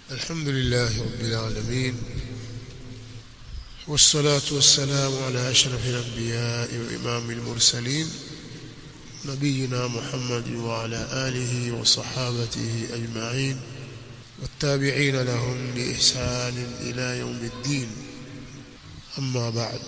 الحمد لله رب العالمين والصلاة والسلام على أشرف الأنبياء وإمام المرسلين نبينا محمد وعلى آله وصحابته أجمعين والتابعين لهم بإحسان إلى يوم الدين أما بعد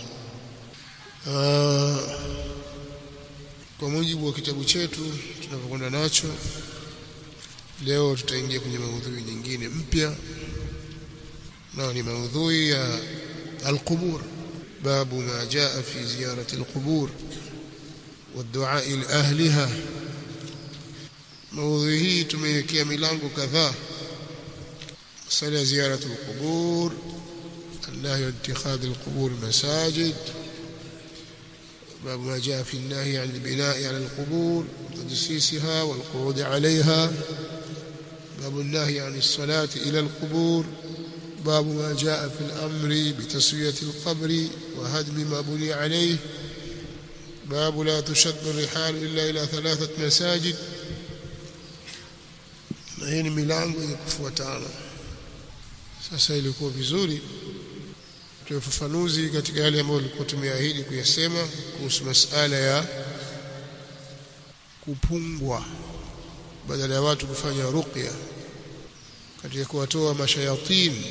آه kwa mujibu wa kitabu chetu tunavyokwenda nacho leo tutaingia kwenye maudhui nyingine mpya na ni maudhui ya القبور باب ما جاء في زيارة القبور والدعاء لأهلها موضوع hii tumeiwekea milango kadhaa مسألة زيارة القبور النهي عن اتخاذ القبور مساجد باب ما جاء في النهي عن البناء على القبور وتجسيسها والقعود عليها باب النهي عن الصلاة إلى القبور باب ما جاء في الأمر بتسوية القبر وهدم ما بني عليه باب لا تشد الرحال إلا إلى ثلاثة مساجد na hii ni milango yenye kufuatana sasa ilikuwa vizuri tuwe ufafanuzi katika yale ambayo tulikuwa tumeahidi kuyasema kuhusu masala ya kupungwa badala ya watu kufanya ruqya katika kuwatoa mashayatini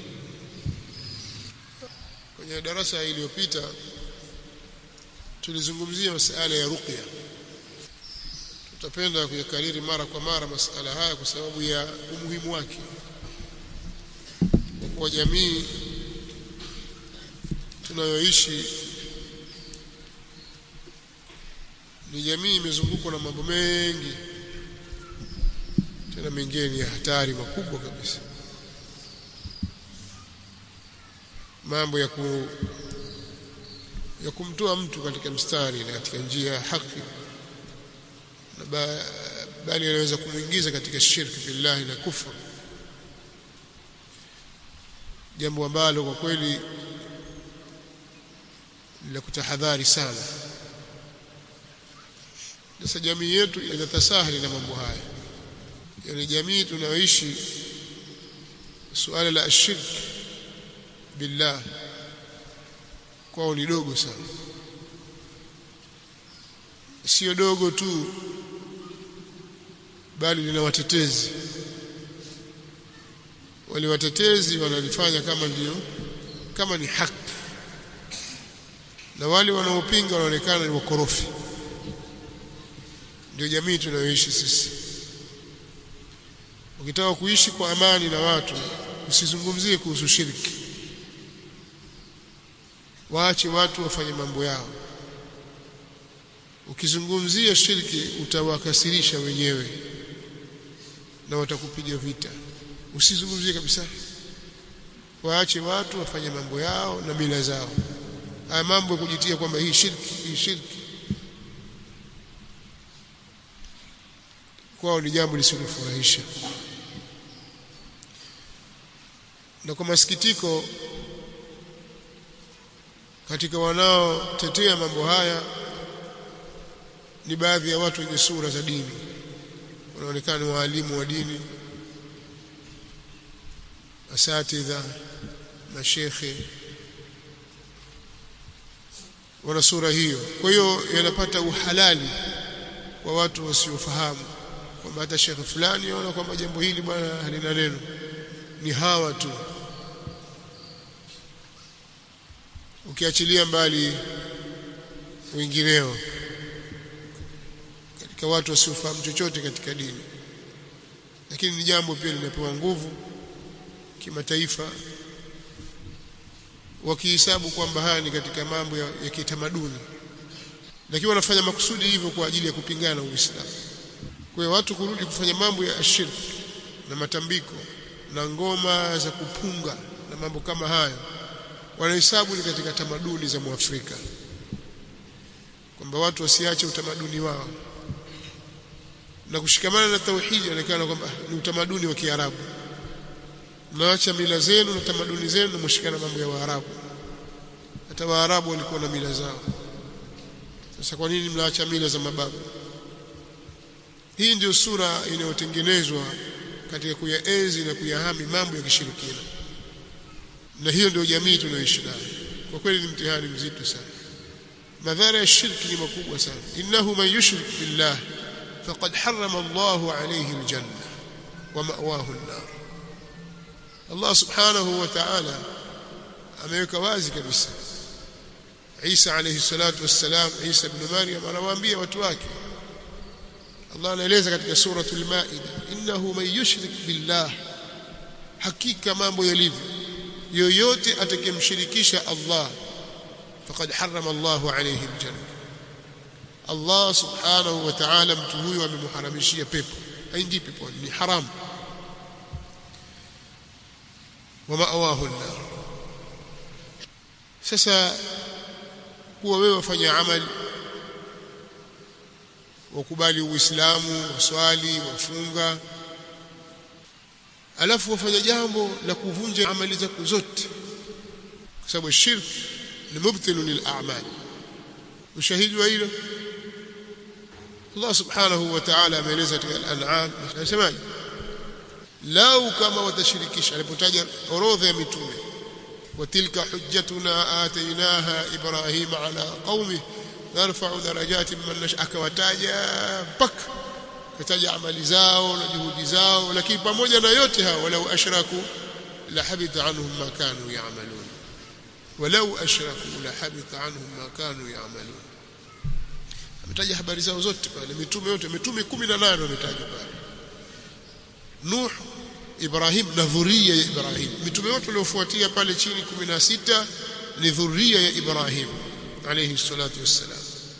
kwenye darasa iliyopita tulizungumzia masala ya ruqya tutapenda kuyakariri mara kwa mara masala haya kwa sababu ya umuhimu wake kwa jamii tunayoishi ni jamii imezungukwa na mambo mengi tena mengine ni hatari makubwa kabisa mambo ya ku ya kumtoa mtu katika mstari na katika njia ya haki na ba, bali anaweza kumwingiza katika shirki billahi na kufra jambo ambalo kwa kweli la kutahadhari sana sasa jamii yetu inatasahali na mambo haya yani jamii tunayoishi suala la shirk billah kwao ni dogo sana sio dogo tu bali lina watetezi wale watetezi wanalifanya kama ndio kama ni haki na wale wanaopinga wanaonekana ni wakorofi ndio jamii tunayoishi sisi ukitaka kuishi kwa amani na watu usizungumzie kuhusu shirki waache watu wafanye mambo yao ukizungumzia shirki utawakasirisha wenyewe na watakupiga vita usizungumzie kabisa waache watu wafanye mambo yao na mila zao haya mambo ya kujitia kwamba hii shirki hii shirki kwao ni jambo lisilofurahisha na kwa masikitiko katika wanaotetea mambo haya ni baadhi ya watu wenye sura za dini wanaonekana ni waalimu wa dini asatidha mashekhe wana sura hiyo kwa hiyo yanapata uhalali kwa watu wasiofahamu kwamba hata shekhe fulani aona kwamba jambo hili bwana halina neno ni hawa tu ukiachilia mbali wengineo katika watu wasiofahamu chochote katika dini lakini ni jambo pia linapewa nguvu kimataifa wakihesabu kwamba haya ni katika mambo ya, ya kitamaduni lakini wanafanya makusudi hivyo kwa ajili ya kupingana na Uislamu kwa hiyo watu kurudi kufanya mambo ya ashirk na matambiko na ngoma za kupunga na mambo kama hayo wanahesabu ni katika tamaduni za Muafrika kwamba watu wasiache utamaduni wao na kushikamana na tauhidi inaonekana kwamba ni utamaduni wa Kiarabu mnaacha mila zenu na tamaduni zenu na mshikana mambo ya Waarabu hata Waarabu walikuwa na mila zao sasa kwa nini mnaacha mila za mababu hii ndio sura inayotengenezwa katika kuyaenzi na kuyahami mambo ya kishirikina na hiyo ndio jamii tunayoishi nayo kwa kweli ni mtihani mzito sana madhara ya shirki ni makubwa sana innahu man yushrik billah faqad harrama Allahu alayhi aljanna wa ma'wahu an-nar Allah subhanahu wa ta'ala ameweka wazi kabisa Isa alayhi salatu wassalam Isa ibn Maryam anawaambia watu wake Allah anaeleza katika suratul Maida innahu man yushrik billah hakika mambo yalivyo yoyote atakayemshirikisha Allah faqad harrama Allahu alayhi aljanna Allah subhanahu wa ta'ala mtu huyo amemharamishia pepo haingii peponi ni haramu wa ma'wahu an-nar sasa kuwa wewe wafanya amali wakubali uislamu waswali wafunga alafu wafanya jambo la kuvunja amali zako zote kwa sababu shirk ni mubtilu lil a'mal ushahidi wa hilo Allah subhanahu wa ta'ala ameeleza katika al-an'am anasemaje lau kama watashirikisha alipotaja orodha ya mitume وتلك حجتنا آتيناها إبراهيم على قومه نرفع درجات من نشاء akawataja mpaka kataja amali zao na juhudi zao lakini pamoja na yote hao walau ashraku la habita anhum ma kanu ya'malun walau ashraku la habita anhum ma kanu ya'malun ametaja habari zao zote pale mitume yote mitume 18 wametajwa pale Nuh Ibrahim na dhuria ya Ibrahim mitume wote waliofuatia pale chini 16 ni dhuria ya Ibrahim alayhi salatu wassalam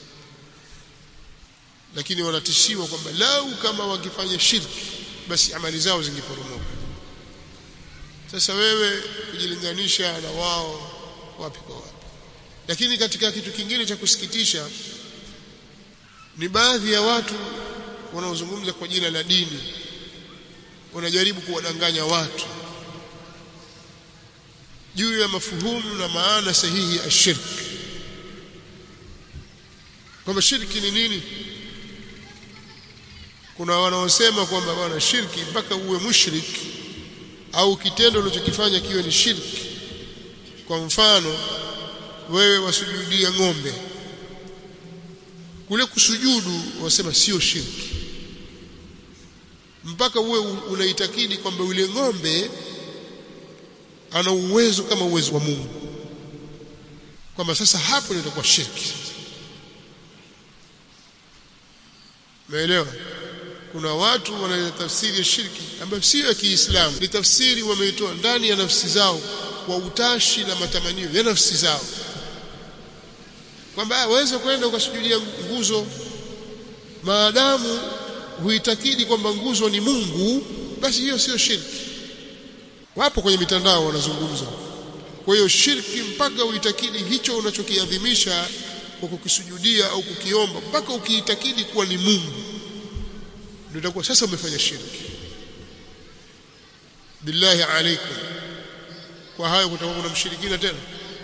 lakini wanatishiwa kwamba lau kama wakifanya shirki basi amali zao zingeporomoka sasa wewe kujilinganisha na wao wapi kwa wapi lakini katika kitu kingine cha kusikitisha ni baadhi ya watu wanaozungumza kwa jina la dini wanajaribu kuwadanganya watu juu ya mafuhumu na maana sahihi ya shirki kwamba shirki ni nini kuna wanaosema kwamba bwana shirki mpaka uwe mushrik au kitendo unachokifanya kiwe ni shirki kwa mfano wewe wasujudia ng'ombe kule kusujudu wasema sio shirki mpaka uwe unaitakidi kwamba yule ng'ombe ana uwezo kama uwezo wa Mungu kwamba sasa hapo ndio itakuwa shirki Umeelewa? Kuna watu wanaleta tafsiri ya shirki ambayo sio ya Kiislamu. Ni tafsiri wameitoa ndani ya nafsi zao kwa utashi na matamanio ya nafsi zao. Kwamba waweza kwenda ukasujudia nguzo maadamu huitakidi kwamba nguzo ni Mungu, basi hiyo sio shirki. Wapo kwenye mitandao wanazungumza. Kwa hiyo shirki mpaka uitakidi hicho unachokiadhimisha kwa kukisujudia au kukiomba mpaka ukiitakidi kuwa ni Mungu ndio itakuwa sasa umefanya shirki billahi alaikum kwa hayo kutakuwa kuna mshirikina tena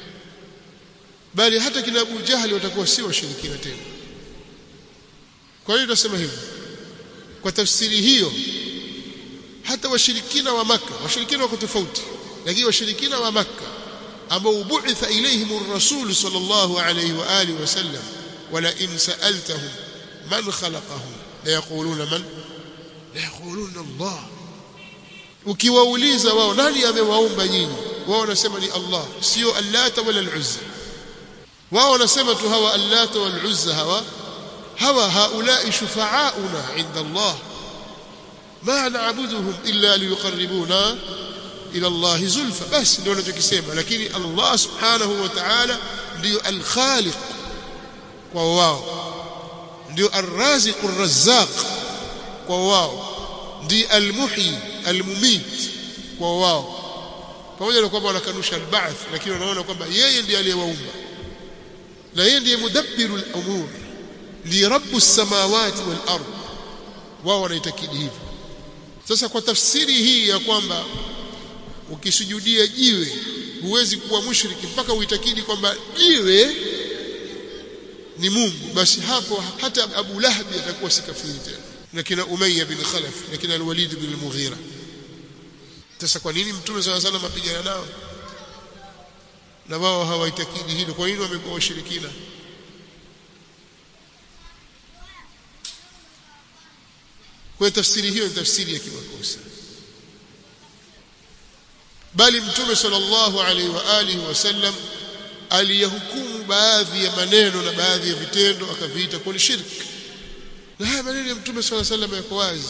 bali hata kina Abu Jahali watakuwa si washirikina tena kwa hiyo tunasema hivyo kwa tafsiri hiyo hata washirikina wa maka washirikina wako tofauti lakini washirikina wa maka ambao bu'itha ilayhim ar-rasul sallallahu alayhi wa alihi wasallam wala in sa'altahum man khalaqahum la yaquluna man la yaquluna Allah ukiwauliza wao nani amewaumba nyinyi wao wanasema ni Allah sio allata wala al-uzza wao wanasema tu hawa allata wal uzza hawa hawa haulai shufa'auna 'inda Allah ma na'buduhum illa liyuqarribuna ila Allah zulfa basi ndio wanachokisema lakini Allah subhanahu wa ta'ala ndio al-khaliq kwa wao ndio ar-raziq ar-razzaq kwa wao ndio al-muhyi al-mumit kwa wao pamoja na kwamba wanakanusha al-ba'th lakini wanaona kwamba yeye ndiye aliyewaumba na yeye ndiye mudabbiru al-umur li rabbus samawati wal ard wao wanaitakidi hivyo sasa kwa tafsiri hii ya kwamba ukisujudia jiwe huwezi kuwa mushriki mpaka uitakidi kwamba jiwe ni Mungu basi hapo hata Abu Lahab atakuwa si kafiri tena na kina Umayya bin Khalaf na kina Al-Walid bin Al-Mughira sasa kwa nini mtume sana sana mapigana nao na wao hawaitakidi hilo kwa nini wamekuwa washirikina kwa tafsiri hiyo ni tafsiri ya kimakosa bali mtume sallallahu alaihi wa alihi wasallam aliyahukumu baadhi ya maneno na baadhi ya vitendo akaviita kuwa ni shirki na haya maneno ya mtume sallallahu alaihi wasallam yako wazi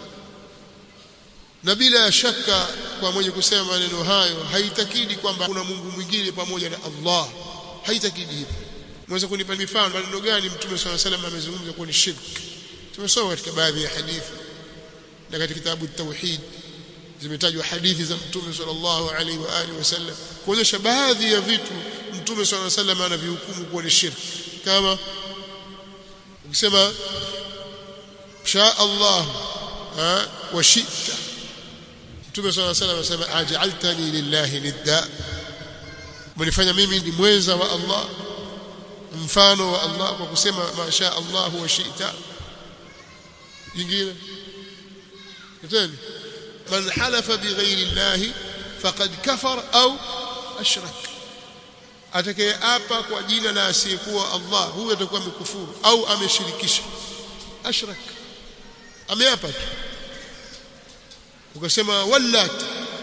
na bila shaka kwa mwenye kusema maneno hayo haitakidi kwamba kuna Mungu mwingine pamoja na Allah haitakidi hivyo mweza kunipa mifano maneno gani mtume swalla salam amezungumza kuwa ni shirki tumesoma katika baadhi ya hadithi na katika kitabu tauhid zimetajwa hadithi za mtume sallallahu alaihi wa alihi wasallam kuonyesha baadhi ya vitu mtume sallallahu alaihi wasallam anavihukumu kuwa ni shirki kama ukisema sha Allah wa shi'ta Mtume صلى الله عليه وسلم anasema aj'altani lillahi nidda mlifanya mimi ni mwenza wa Allah mfano wa Allah kwa kusema masha Allah wa shi'ta jingine tena man halafa bighairi Allah faqad kafar au ashrak atakayeapa kwa jina la asiyekuwa Allah huyo atakuwa amekufuru au ameshirikisha ashrak ameapa tu ukasema wallat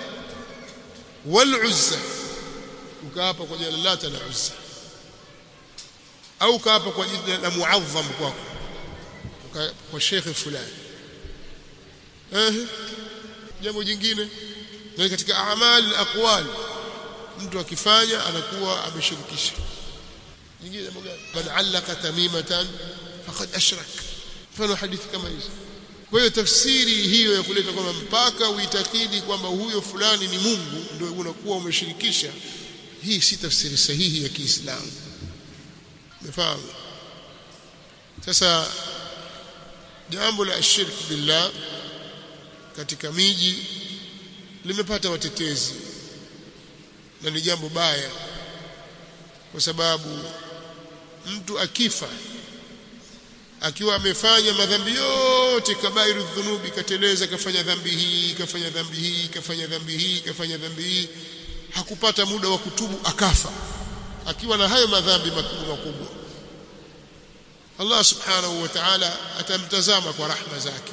wal uzza ukaapa kwa jina la lata na uzza au ukaapa kwa jina la muazzam kwako kwa shekhe fulani eh jambo jingine na katika amali aqwal mtu akifanya anakuwa ameshirikisha nyingine jambo gani man allaka tamimatan faqad ashrak mfano hadithi kama hizo kwa hiyo tafsiri hiyo ya kuleta kwamba mpaka uitakidi kwamba huyo fulani ni Mungu ndio unakuwa umeshirikisha hii si tafsiri sahihi ya Kiislamu umefahamu sasa jambo la shirk billah katika miji limepata watetezi na ni jambo baya kwa sababu mtu akifa akiwa amefanya madhambi yote kabairu dhunubi kateleza kafanya dhambi hii kafanya dhambi hii kafanya dhambi hii kafanya dhambi hii hakupata muda wa kutubu akafa akiwa na hayo madhambi makubwa makubwa Allah subhanahu wa ta'ala atamtazama kwa rahma zake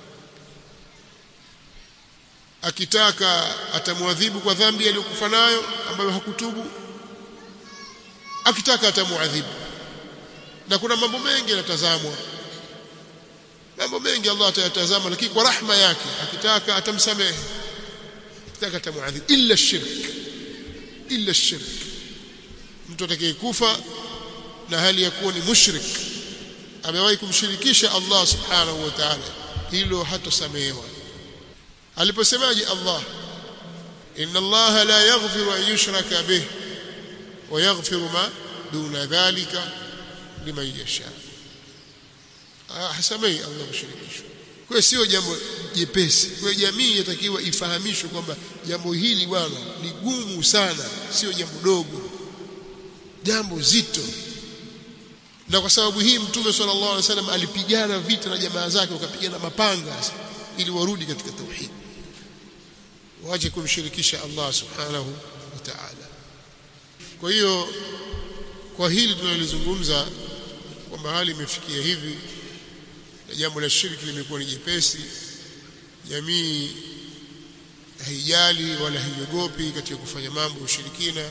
akitaka atamwadhibu kwa dhambi aliyokufa nayo ambayo hakutubu akitaka atamuadhibu na kuna mambo mengi yanatazamwa mambo mengi Allah atayatazama lakini kwa rahma yake akitaka atamsamehe akitaka atamuadhibu illa shirk illa shirk mtu atakayekufa na hali ya kuwa ni mushrik amewahi kumshirikisha Allah subhanahu wa ta'ala hilo hatosamehewa aliposemaje Allah inna Allah la yaghfiru an yushraka bih wa yaghfiru ma duna dhalika liman yasha hasamei Allah kushirikishwa kwa sio jambo jepesi kwa jamii yatakiwa ifahamishwe kwamba jambo hili bwana ni gumu sana sio jambo dogo jambo zito na kwa sababu hii mtume sallallahu alaihi wasallam alipigana vita na jamaa zake wakapigana mapanga ili warudi katika tauhid waje kumshirikisha Allah subhanahu wa ta'ala kwa hiyo kwa hili tunalizungumza kwamba hali imefikia hivi na jambo la shirki limekuwa ni jepesi jamii haijali wala haiogopi katika kufanya mambo ushirikina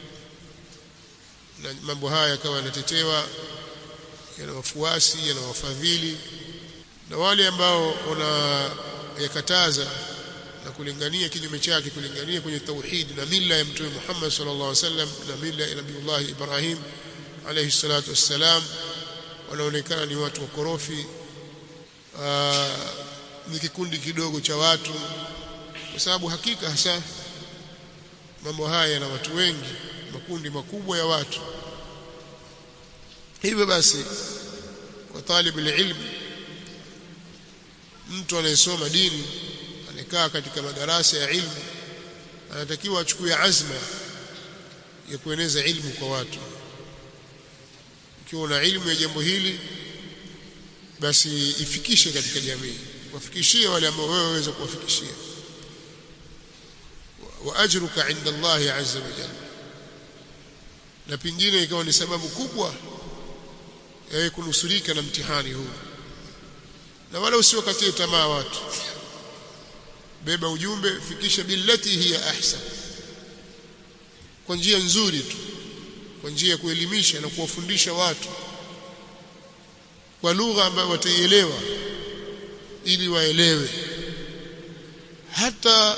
na mambo haya yakawa yanatetewa yana wafuasi yana wafadhili na wale ambao wanayakataza na kulingania kinyume chake kulingania kwenye tauhid na mila ya mtume Muhammad sallallahu alaihi wasallam na mila ya Nabiiullah Ibrahim alayhi salatu wassalam wanaonekana ni watu wakorofi ni kikundi kidogo cha watu kwa sababu hakika hasa mambo haya yana watu wengi makundi makubwa ya watu hivyo basi kwa talibu ilmu mtu anayesoma dini anakaa katika madarasa ya ilmu anatakiwa achukue azma ya kueneza ilmu kwa watu ukiwa una ilmu ya jambo hili basi ifikishe katika jamii wafikishie wale ambao wewe waweza kuwafikishia wa ajruka inda Allah azza wa jalla na pingine ikawa ni sababu kubwa ya kunusurika na mtihani huu na wala usiwakatie tamaa watu beba ujumbe fikisha billati hiya ahsan kwa njia nzuri tu kwa njia ya kuelimisha na kuwafundisha watu kwa lugha ambayo wataielewa ili waelewe hata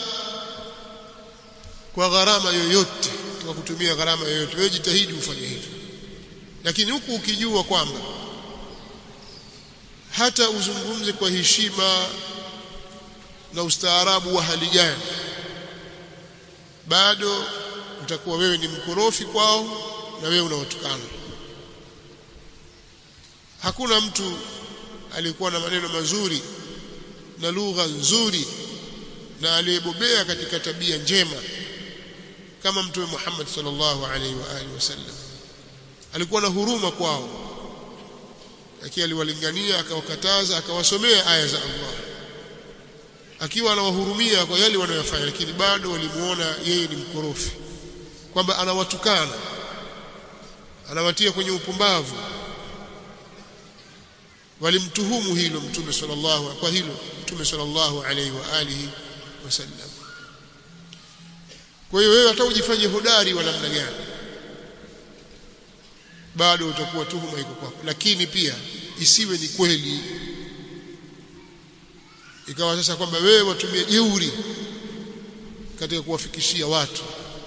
kwa gharama yoyote kwa kutumia gharama yoyote wewe jitahidi ufanye hivyo lakini huku ukijua kwamba hata uzungumze kwa heshima na ustaarabu wa hali gani bado utakuwa wewe ni mkorofi kwao na wewe unawatukana hakuna mtu alikuwa na maneno mazuri na lugha nzuri na aliyebobea katika tabia njema kama mtume Muhammad sallallahu alaihi wa alihi wasallam alikuwa na huruma kwao lakini aliwalingania akawakataza akawasomea aya za Allah akiwa anawahurumia kwa yale wanayofanya lakini bado walimuona yeye ni mkorofi kwamba anawatukana anawatia kwenye upumbavu walimtuhumu hilo mtume sallallahu kwa hilo mtume sallallahu alaihi wa alihi wasallam kwa hiyo wewe hata ujifanye hodari wa namna gani bado utakuwa tuhuma iko kwako lakini pia isiwe ni kweli ikawa sasa kwamba wewe watumie jeuri katika kuwafikishia watu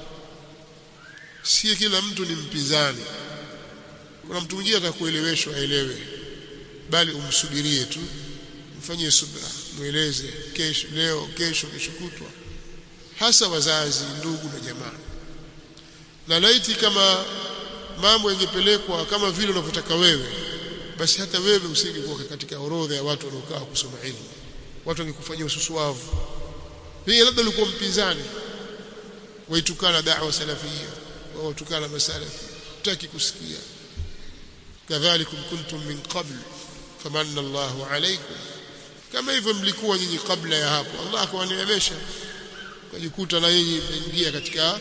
si kila mtu ni mpinzani kuna mtu mwingine atakueleweshwa aelewe bali umsubirie tu mfanyie subra mueleze kesho leo kesho kesho kutwa hasa wazazi ndugu na jamaa na laiti kama mambo yangepelekwa kama vile unavyotaka wewe basi hata wewe usingekuwa katika orodha ya watu wanaokaa kusoma elimu watu wangekufanyia ususuavu pia labda ulikuwa mpinzani waitukana da'wa salafia wautukana masalafi utaki kusikia kadhalikum kuntum min qabl famanna Allahu alaykum kama hivyo mlikuwa nyinyi kabla ya hapo Allah akawaneemesha kujikuta na nyinyi mmeingia katika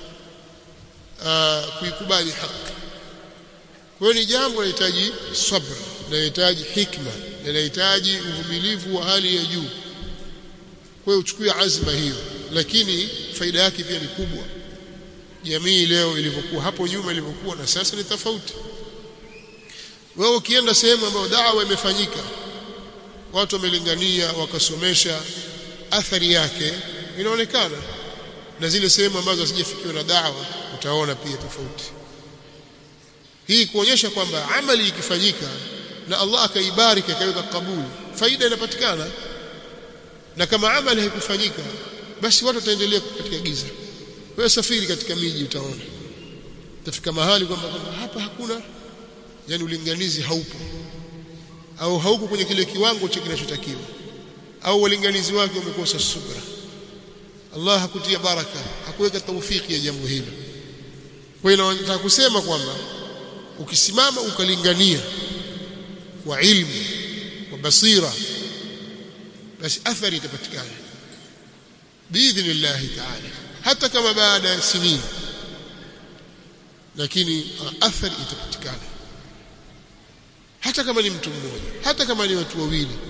uh, kuikubali haki kwa hiyo ni jambo linahitaji sabr linahitaji hikma linahitaji uvumilivu wa hali ya juu kwa hiyo uchukue azma hiyo lakini faida yake pia ni kubwa jamii leo ilivyokuwa hapo nyuma ilivyokuwa na sasa ni tofauti wewe ukienda sehemu ambayo dawa imefanyika watu wamelingania wakasomesha athari yake inaonekana na zile sehemu ambazo hazijafikiwa na dawa utaona pia tofauti hii kuonyesha kwamba amali ikifanyika na Allah akaibariki akaweka kabuli faida inapatikana na kama amali haikufanyika basi watu wataendelea katika giza wewe safiri katika miji utaona utafika mahali kwamba hapa hakuna yani ulinganizi haupo au hauko kwenye kile kiwango cha kinachotakiwa au walinganizi wake wamekosa subra Allah hakutia baraka hakuweka taufiki ya jambo hilo kwa hiyo nataka kusema kwamba ukisimama ukalingania kwa ilmu kwa basira basi athari itapatikana biidhnillah ta'ala hata kama baada ya sinini lakini athari itapatikana hata kama ni mtu mmoja hata kama ni watu wawili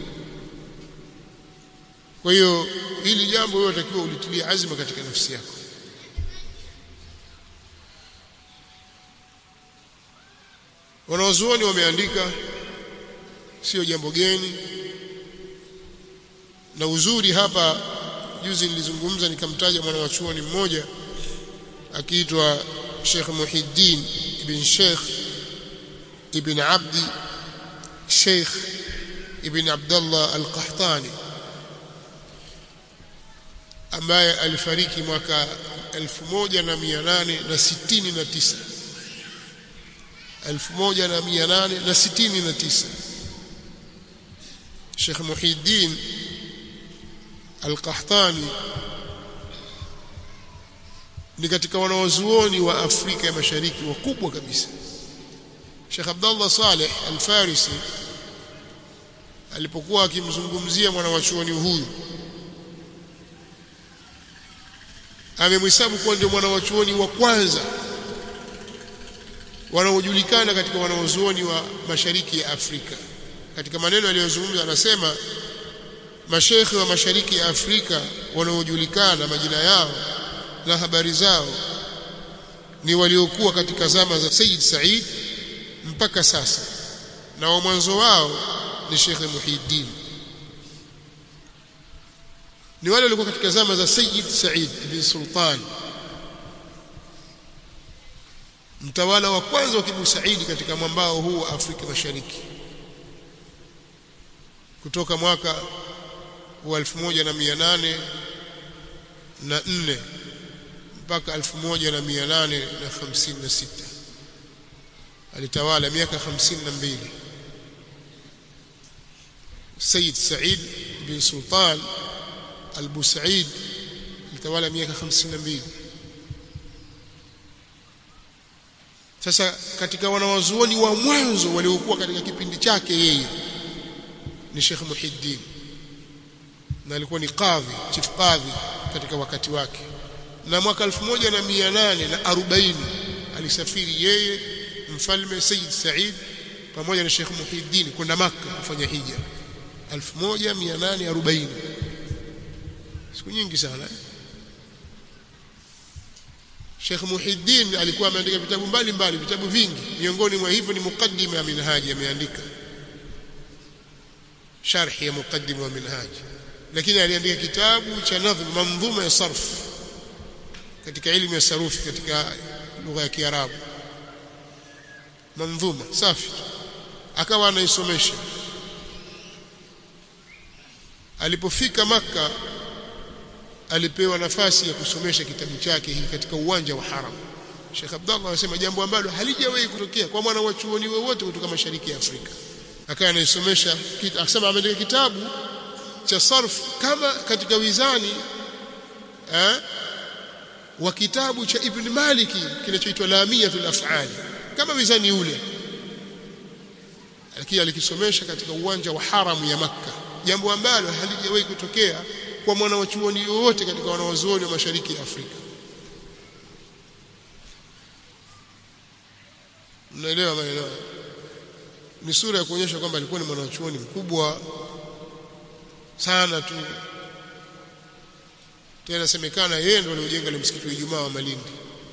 kwa hiyo hili jambo wewe unatakiwa ulitilie azma katika nafsi yako wanaozuoni wameandika sio jambo geni na uzuri hapa juzi nilizungumza nikamtaja mwana wa chuoni mmoja akiitwa Sheikh Muhiddin ibn Sheikh ibn Abdi Sheikh ibn Abdullah al-Qahtani ambaye alifariki mwaka 1869 1869 Sheikh Muhiddin Al-Qahtani ni katika wanawazuoni wa Afrika ya Mashariki wakubwa kabisa Sheikh Abdullah Saleh Al-Farisi alipokuwa akimzungumzia mwanawachuoni huyu amemhesabu kuwa ndio mwana wa chuoni wa kwanza wanaojulikana katika wanaozuoni wa mashariki ya Afrika katika maneno aliyozungumza anasema mashekhe wa mashariki ya Afrika wanaojulikana majina yao na habari zao ni waliokuwa katika zama za Sayyid Said mpaka sasa na wa mwanzo wao ni Sheikh Muhiddin ni wale walikuwa katika zama za Sayyid Said ibn Sultan mtawala wa kwanza wa Kibu Saidi katika mwambao huu wa Afrika Mashariki kutoka mwaka wa 1804 na nne mpaka 1856 alitawala miaka 52 Sayyid Said bin Sultan al-Busaid alitawala miaka 52 sasa katika wanawazuoni wa mwanzo waliokuwa katika kipindi chake yeye ni Sheikh Muhiddin na alikuwa ni kadhi chief kadhi katika wakati wake na mwaka 1840 alisafiri yeye mfalme Sayyid Said pamoja na Sheikh Muhiddin kwenda Makka kufanya hija 1840 siku nyingi sana eh? Sheikh Muhiddin alikuwa ameandika vitabu mbalimbali vitabu vingi miongoni mwa hivyo ni mukaddima ya minhaji ameandika sharhi ya mukaddima wa minhaji lakini aliandika kitabu cha nadhm manzuma ya sarf katika elimu ya sarufi katika lugha ya Kiarabu manzuma safi akawa anaisomesha alipofika maka alipewa nafasi ya kusomesha kitabu chake hiki katika uwanja wa haram Sheikh Abdullah anasema jambo ambalo halijawahi kutokea kwa mwana wa chuoni wowote kutoka mashariki ya Afrika akawa anaisomesha akasema ameandika kitabu cha sarf kama katika wizani eh, wa kitabu cha Ibn Maliki kinachoitwa Lamiyatul Af'al kama wizani ule lakini alikisomesha katika uwanja wa haramu ya Makka jambo ambalo halijawahi kutokea kwa mwana wa chuoni yoyote katika wanawazuoni wa mashariki ya Afrika mnaelewa maelewa ni sura ya kuonyesha kwamba alikuwa ni mwana wa chuoni mkubwa sana tu tena semekana yeye ndo aliojenga ile msikiti wa Ijumaa wa Malindi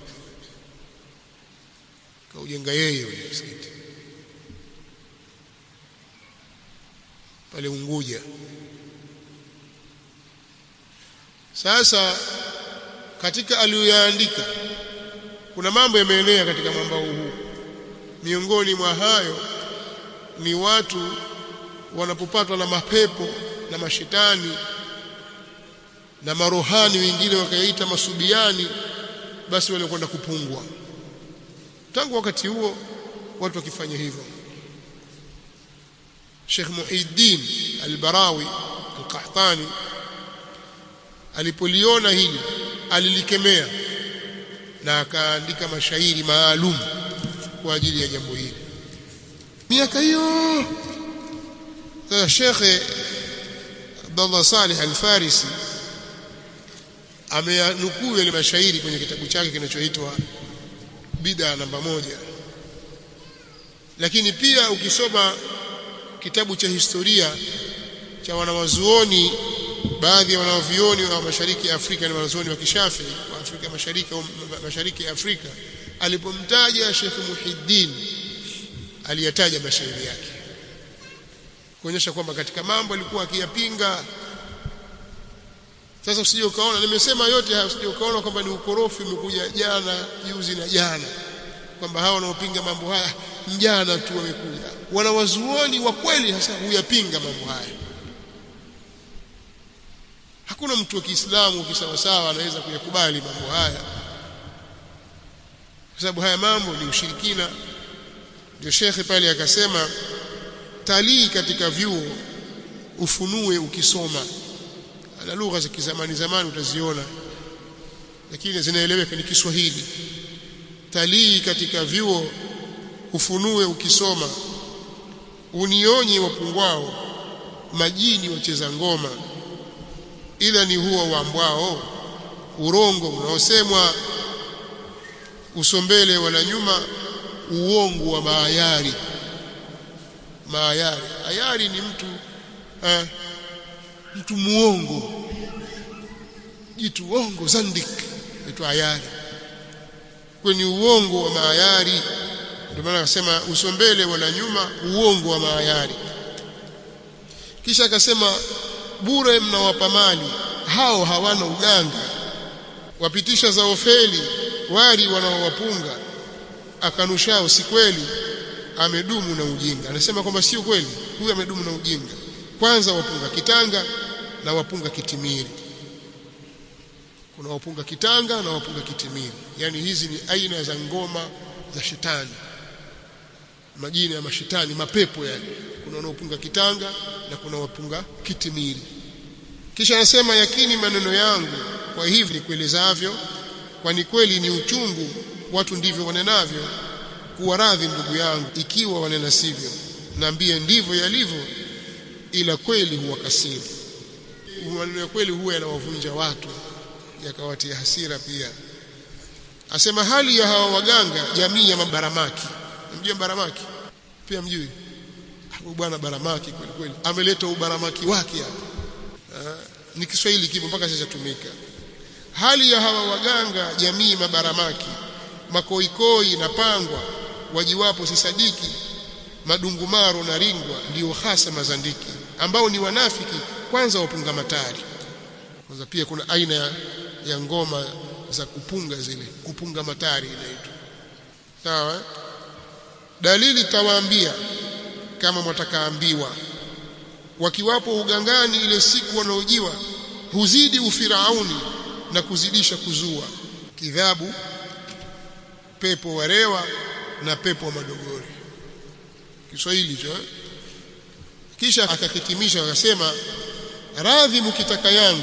kaujenga yeye ule msikiti pale Unguja sasa katika aliyoyaandika kuna mambo yameenea katika mwambao huu miongoni mwa hayo ni watu wanapopatwa na mapepo na mashetani na marohani wengine wakaita masubiani basi wale kwenda kupungwa tangu wakati huo watu wakifanya hivyo Sheikh Muhiddin Al-Barawi Al-Qahtani alipoliona hili alilikemea na akaandika mashairi maalum kwa ajili ya jambo hili miaka hiyo sasa Sheikh Abdullah Salih Al-Farisi ameyanukuu yale mashairi kwenye kitabu chake kinachoitwa bid'a namba moja lakini pia ukisoma kitabu cha historia cha wanawazuoni baadhi ya wanawavioni wa mashariki ya Afrika ni wanazuoni wa kishafi wa Afrika mashariki au mashariki ya Afrika alipomtaja Sheikh Muhiddin aliyataja mashairi yake kuonyesha kwamba katika mambo alikuwa akiyapinga sasa usije ukaona nimesema yote haya usije ukaona kwamba ni ukorofi umekuja jana juzi na jana kwamba hao wanaopinga mambo haya jana tu wamekuja wanawazuoni wa kweli hasa huyapinga mambo haya hakuna mtu wa Kiislamu kisawasawa anaweza kuyakubali mambo haya kwa sababu haya mambo ni ushirikina ndio shekhe pale akasema talii katika vyuo ufunue ukisoma na lugha za kizamani zamani utaziona lakini zinaeleweka ni Kiswahili talii katika vyuo ufunue ukisoma unionye wapungwao majini wacheza ngoma ila ni huo wambwao urongo unaosemwa uso mbele wala nyuma uongo wa maayari maayari ayari ni mtu eh, mtu muongo jitu uongo zandik aitwa ayari kwenye uongo wa maayari ndio maana akasema uso mbele wala nyuma uongo wa maayari kisha akasema bure mnawapa mali hao hawana uganga wapitisha za ofeli wali wanaowapunga akanushao si kweli amedumu na ujinga anasema kwamba sio kweli huyu amedumu na ujinga kwanza wapunga kitanga na wapunga kitimiri kuna wapunga kitanga na wapunga kitimiri yani hizi ni aina za ngoma za shetani majina ya mashetani mapepo yani kuna wanaopunga kitanga na kuna wapunga kitimiri kisha anasema yakini maneno yangu kwa hivi nikuelezavyo kwani kweli ni uchungu watu ndivyo wanenavyo kuwa radhi ndugu yangu ikiwa wanena sivyo naambie ndivyo yalivyo ila kweli huwa kasiri maneno ya kweli huwa yanawavunja watu yakawatia hasira pia asema hali ya hawa waganga jamii ya mabaramaki mjue baramaki pia mjui huyu bwana baramaki kweli kweli ameleta ubaramaki wake hapa ni Kiswahili kipo mpaka sasa tumika hali ya hawa waganga jamii mabaramaki makoikoi na pangwa wajiwapo sisadiki madungumaro na ringwa ndio hasa mazandiki ambao ni wanafiki kwanza wapunga matari kwanza pia kuna aina ya, ya ngoma za kupunga zile kupunga matari inaitwa sawa dalili tawaambia kama mwatakaambiwa wakiwapo ugangani ile siku wanaojiwa huzidi ufirauni na kuzidisha kuzua kidhabu pepo warewa na pepo wa madogori Kiswahili cho kisha akakitimisha akasema radhi mkitaka yangu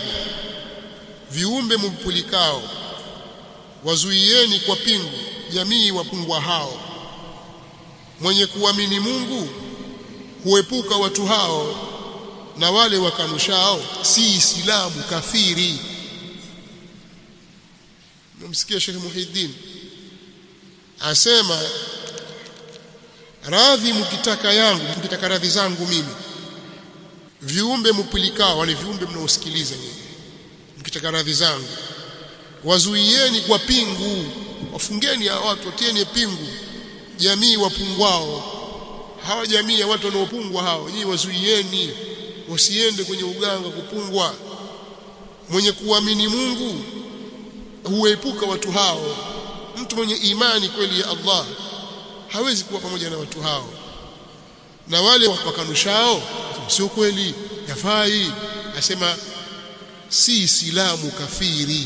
viumbe mumpulikao wazuieni kwa pingu jamii wapungwa hao mwenye kuamini Mungu huepuka watu hao na wale wakanushao si Islamu kafiri mmsikia Sheikh Muhiddin asema radhi mkitaka yangu mkitaka radhi zangu mimi viumbe mpulikao wale viumbe mnaosikiliza nyinyi mkitaka radhi zangu wazuieni kwa pingu wafungeni hao watu watieni pingu jamii wapungwao hawa jamii ya watu wanaopungwa hao nyinyi wazuieni wasiende kwenye uganga kupungwa mwenye kuamini Mungu huepuka watu hao mtu mwenye imani kweli ya Allah hawezi kuwa pamoja na watu hao na wale wakanushao sio kweli yafai asema si islamu kafiri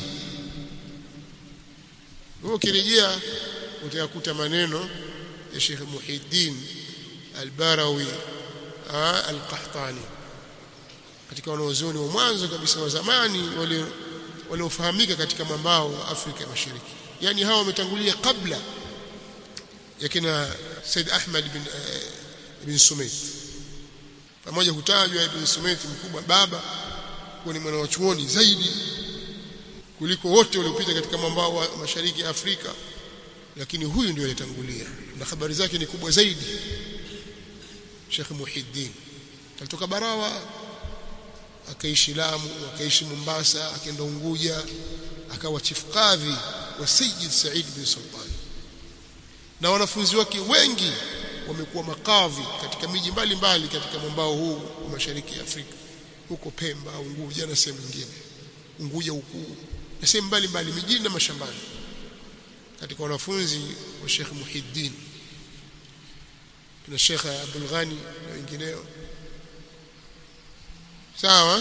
ukirejea utayakuta maneno ya Sheikh Muhiddin Al-Barawi Al-Qahtani katika wanaozoni wa mwanzo kabisa wa zamani wale waliofahamika katika mambao wa Afrika Mashariki yani hawa wametangulia kabla ya kina Said Ahmad bin uh, bin Sumait pamoja hutajwa ibn Sumait mkubwa baba kuwa ni mwana wa chuoni zaidi kuliko wote waliopita katika mwambao wa mashariki ya Afrika lakini huyu ndio alitangulia na habari zake ni kubwa zaidi Sheikh Muhiddin alitoka Barawa akaishi Lamu akaishi Mombasa akaenda Unguja akawa chief kadhi wa Sayyid Said bin Sultan na wanafunzi wake wengi wamekuwa makadhi katika miji mbalimbali katika mwambao huu wa mashariki ya Afrika huko Pemba Unguja na sehemu nyingine Unguja huku na sehemu mbalimbali mijini na mashambani katika wanafunzi wa Sheikh Muhiddin kuna Sheikh Abdul Ghani na wengineo sawa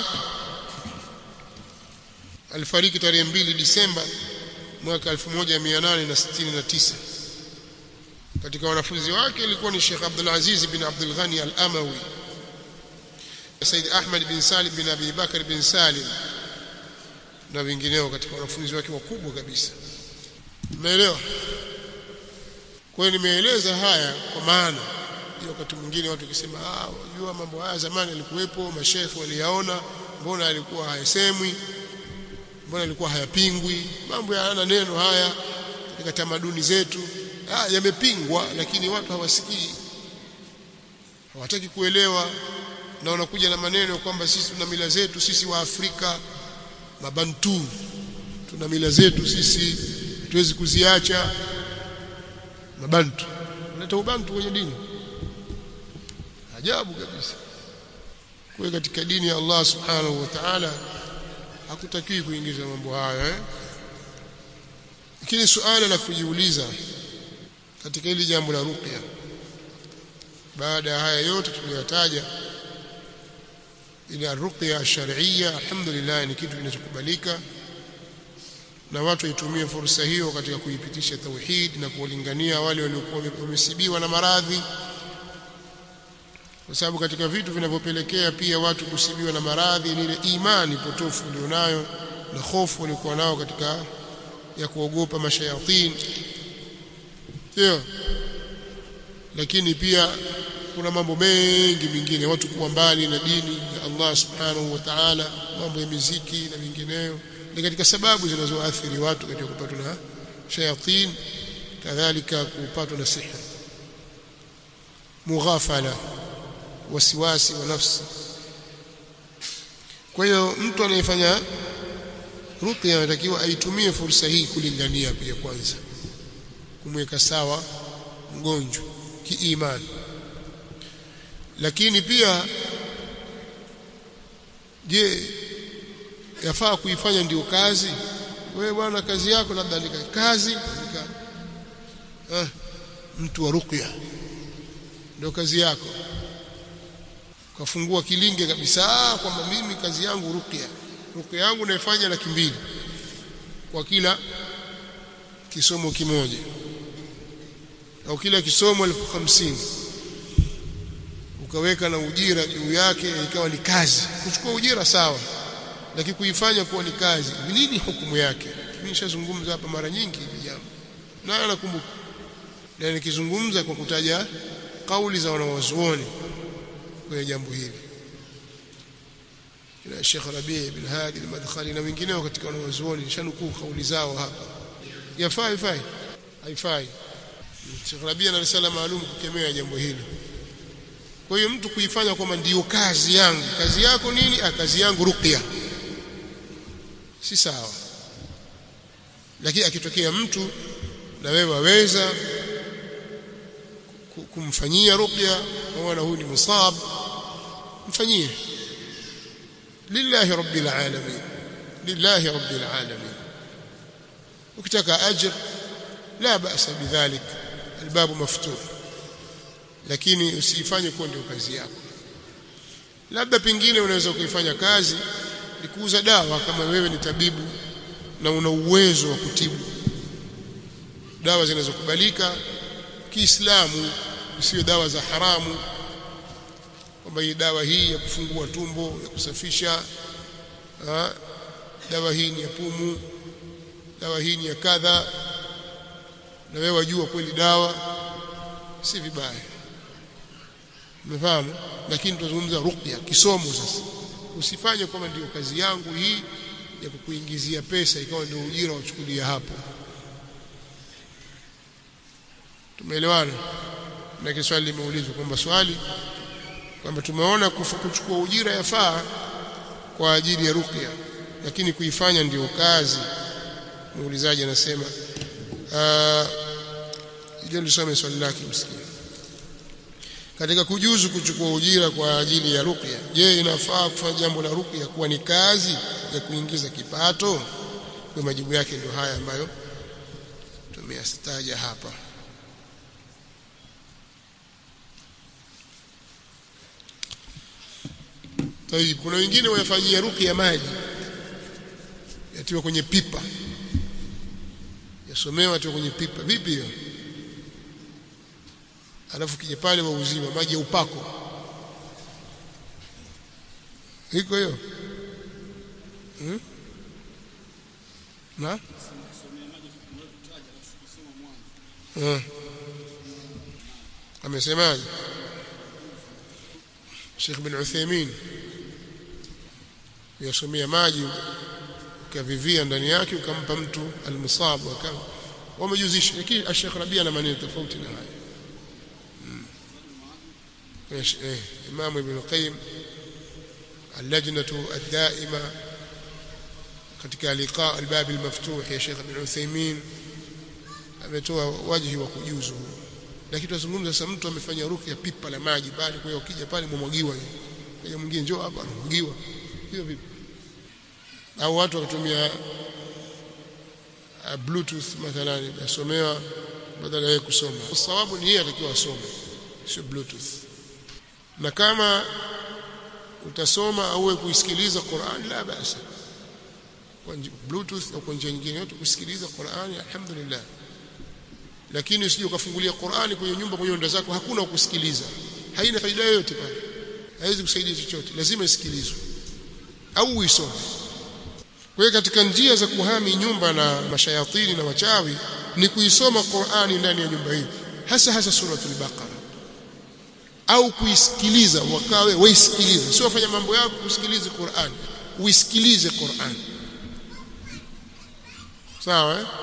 alifariki tarehe 2 Disemba mwaka 1869 katika wanafunzi wake ilikuwa ni Sheikh Abdul Aziz bin Abdul Ghani Al-Amawi Said Ahmad bin Salim bin Abi Bakar bin Salim na wengineo katika wanafunzi wake wakubwa kabisa umeelewa kwa hiyo nimeeleza haya kwa maana ndio wakati mwingine watu wakisema ah unajua mambo haya zamani yalikuwepo mashekhi waliyaona mbona alikuwa hayasemwi mbona yalikuwa hayapingwi mambo hayana neno haya katika tamaduni zetu ah yamepingwa lakini watu hawasikii hawataki kuelewa na wanakuja na maneno kwamba sisi tuna mila zetu sisi wa Afrika mabantu tuna mila zetu sisi hatuwezi kuziacha mabantu unaleta ubantu kwenye dini ajabu kabisa kwa katika dini ya Allah subhanahu wa ta'ala hakutakiwi kuingiza mambo hayo eh lakini suala la kujiuliza katika hili jambo la ruqya baada ya haya yote tuliyotaja ila ruqya shar'iyya alhamdulillah ni kitu kinachokubalika na watu waitumie fursa hiyo katika kuipitisha tauhid na kuwalingania wale waliokuwa wamesibiwa na maradhi kwa sababu katika vitu vinavyopelekea pia watu kusibiwa na maradhi ni ile imani potofu walionayo na hofu walikuwa nao katika ya kuogopa mashayatin sio lakini pia kuna mambo mengi mengine watu kuwa mbali na dini ya Allah subhanahu wa ta'ala mambo ya miziki na mingineyo ni katika sababu zinazoathiri watu katika kupatwa na shayatin kadhalika kupatwa na sihir mughafala wasiwasi wa nafsi kwa hiyo mtu anayefanya ruqya anatakiwa aitumie fursa hii kulingania pia kwanza kumweka sawa mgonjwa kiimani lakini pia je yafaa kuifanya ndio kazi wewe bwana kazi yako labda ni kazi nika ah, mtu wa ruqya ndio kazi yako kafungua kilinge kabisa kwamba mimi kazi yangu ruqya ruqya yangu naifanya laki mbili kwa kila kisomo kimoja au kila kisomo elfu hamsini ukaweka na ujira juu yake ikawa ni kazi kuchukua ujira sawa lakini kuifanya kuwa ni kazi nini hukumu yake mimi nishazungumza hapa mara nyingi hili jambo na nakumbuka na nikizungumza kwa kutaja kauli za wanawazuoni kwenye jambo hili ila Sheikh Rabi' bin Hadi al-Madkhali na wengineo katika wanawazuoni nishanukuu kauli zao hapa yafaa haifai haifai Sheikh Rabi' ana risala maalum kukemea jambo hili kwa hiyo mtu kuifanya kwamba ndiyo kazi yangu kazi yako nini ah kazi yangu ruqya si sawa lakini akitokea mtu na wewe waweza kumfanyia ruqya wana huyu ni musab mfanyie lillahi rabbil alamin lillahi rabbil alamin ukitaka ajr la ba'sa bidhalik albabu maftuh lakini usifanye kuwa ndio kazi yako labda pengine unaweza kuifanya kazi ni kuuza dawa kama wewe ni tabibu na una uwezo wa kutibu dawa zinazokubalika Kiislamu isiyo dawa za haramu kwamba hii dawa hii ya kufungua tumbo ya kusafisha ha? dawa hii ni ya pumu dawa hii ni ya kadha na wewe wajua kweli dawa si vibaya umefahamu lakini tunazungumza ruqya kisomo sasa usifanye kwamba ndio kazi yangu hii ya kukuingizia pesa ikawa ndio ujira wachukulia hapo tumeelewana na kiswali limeulizwa kwamba swali kwamba tumeona kuchukua ujira yafaa kwa ajili ya ruqya lakini kuifanya ndiyo kazi muulizaji anasema ile nisome swali lake msikia katika kujuzu kuchukua ujira kwa ajili ya ruqya je inafaa kufanya jambo la ruqya kuwa ni kazi ya kuingiza kipato kwa majibu yake ndio haya ambayo tumeyastaja hapa Tayib, kuna wengine wanafanyia ruqya maji yatiwa kwenye pipa yasomewa atiwa kwenye pipa vipi hiyo alafu kija pale wauziwa maji ya upako iko hiyo hmm? na hmm. amesemaje Sheikh bin Uthaymeen yasomea maji ukaweka vivia ndani yake ukampa mtu almusabu akawa wamejuzisha lakini Sheikh Rabia ana maneno tofauti na haya mm. eh, Imam Ibn Qayyim اللجنة الدائمة katika liqa albab almaftuh ya Sheikh Ibn Uthaymeen ametoa wajihi wa kujuzu lakini tunazungumza sasa mtu amefanya ruqya pipa la maji pale kwa hiyo ukija pale mwamwagiwa kwa mwingine njoo hapa anamwagiwa hiyo vipi au watu wakatumia uh, bluetooth mathalan yasomewa badala ya kusoma sababu ni yeye atakiwa asome sio bluetooth na kama utasoma au kuisikiliza Qur'an la basa kwa bluetooth au kwa njia nyingine yote kusikiliza Qur'an alhamdulillah lakini usije ukafungulia Qur'an kwenye nyumba kwenye ndoa zako hakuna kusikiliza haina faida yoyote pale haiwezi kusaidia chochote lazima isikilizwe au uisome kwa hiyo katika njia za kuhami nyumba na mashayatini na wachawi ni kuisoma Qur'ani ndani ya nyumba hii hasa hasa suratul Baqara au kuisikiliza wakawe waisikilize sio wafanya mambo yako kusikiliza Qur'an uisikilize Qur'an sawa eh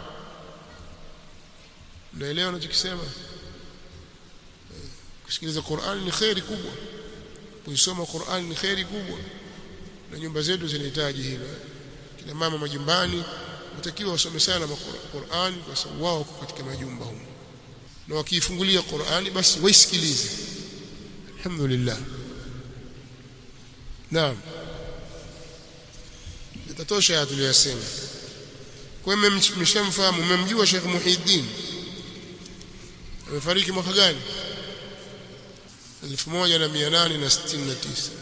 naelewa unachokisema kusikiliza Qur'an ni khairi kubwa kuisoma Qur'an ni khairi kubwa na nyumba zetu zinahitaji hilo kina mama majumbani watakiwa wasome sana Qur'an kwa sababu wao katika majumba humo na wakiifungulia Qur'ani basi waisikilize alhamdulillah naam itatosha ya tuliyosema kwa hiyo mmeshamfahamu mmemjua Sheikh Muhiddin amefariki mwaka gani 1869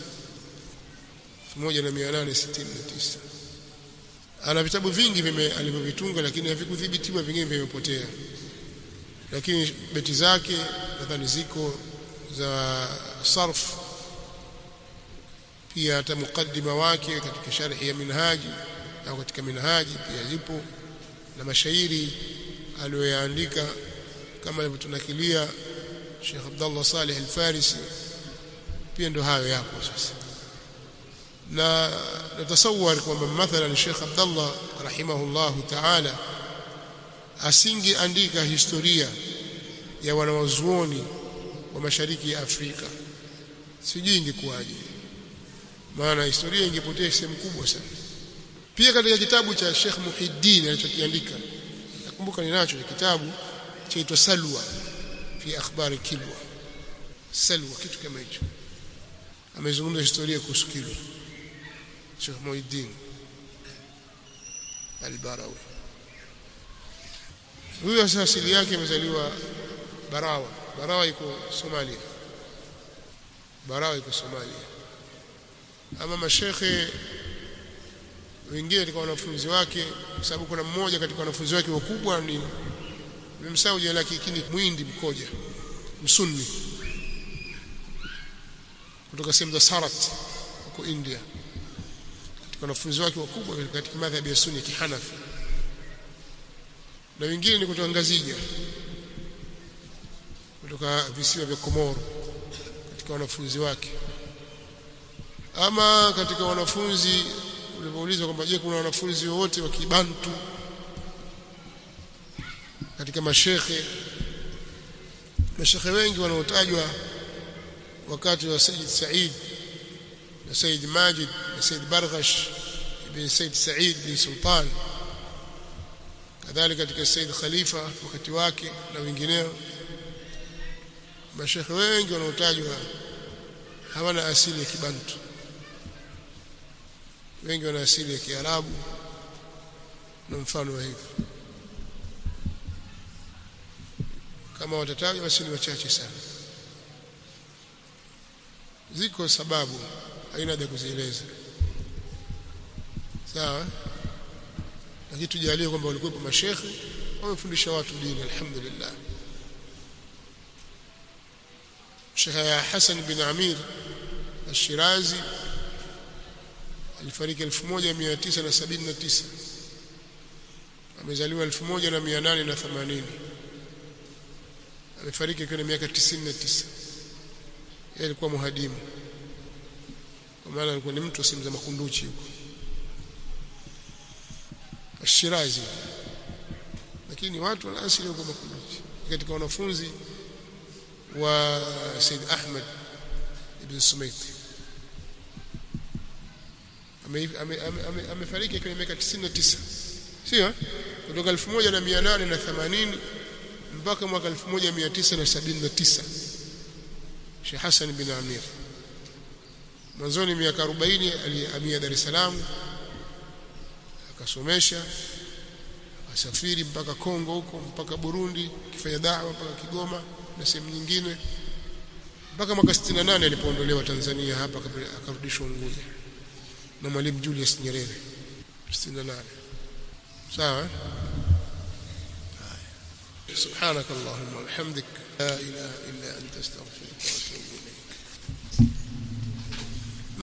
1869 ana vitabu vingi alivyovitunga lakini havikudhibitiwa vingine vimepotea lakini beti zake nadhani ziko za sarf pia hata mukaddima wake katika sharhi ya minhaji au katika minhaji pia zipo na mashairi aliyoyaandika kama alivyotunakilia Sheikh Abdullah Saleh Al-Farisi pia ndo hayo yapo sasa na natasawar kwamba mathalan Sheikh Abdullah rahimahullahu ta'ala asingeandika historia ya wanawazuoni wa mashariki ya Afrika sijui ingekuwaje maana historia ingepotea sehemu kubwa sana pia katika kitabu cha Sheikh Muhiddin alichokiandika nakumbuka ninacho ni kitabu chaitwa Salwa fi akhbari Kilwa Salwa kitu kama hicho amezungumza historia kuhusu Kilwa Sheikh Muhiddin Al-Barawi huyo sasa asili yake amezaliwa Barawa Barawa iko Somalia Barawa iko Somalia ama mashekhe wengine katika wanafunzi wake kwa sababu kuna mmoja katika wanafunzi wake wakubwa ni nimemsahau jina lake lakini mwindi mkoja msunni kutoka sehemu za Sarat huko India katika wanafunzi wake wakubwa katika madhhabi ya Sunni kihanafi na wengine ni kutoka Ngazija kutoka visiwa vya Komoro katika wanafunzi wake ama katika wanafunzi ulivyoulizwa kwamba je kuna wanafunzi wote wa kibantu katika mashekhe mashekhe wengi wanaotajwa wakati wa Said Said na Said Majid na Said Barghash ibn Said Said bin Sultan kadhalika katika Said Khalifa wakati wake na wengineo mashekhe wengi wanaotajwa hawana asili ya kibantu wengi wana asili ya Kiarabu na mfano wa hivyo kama watatajwa basi ni wachache sana ziko sababu haina haja kuzieleza sawa lakini tujalie kwamba walikuwa mashekhe wamefundisha watu dini alhamdulillah Sheikh Hassan bin Amir Al-Shirazi alifariki 1979 amezaliwa 1880 amefariki akiwa na miaka 99 yeye alikuwa muhadimu kwa maana alikuwa ni mtu wa sehemu za makunduchi huko Shirazi lakini watu wana asili huko Makunduchi katika wanafunzi wa Said Ahmed ibn Sumaiti amefariki akiwa miaka 99 sio kutoka 1880 mpaka mwaka 1979 Sheikh Hassan bin Amir mwanzoni miaka 40 alihamia Dar es Salaam akasomesha asafiri mpaka Kongo huko mpaka Burundi akifanya da'wa mpaka Kigoma na sehemu nyingine mpaka mwaka 68 alipoondolewa Tanzania hapa akarudishwa Unguja na Mwalimu Julius Nyerere 68 sawa سبحانك اللهم وبحمدك لا اله الا انت استغفرك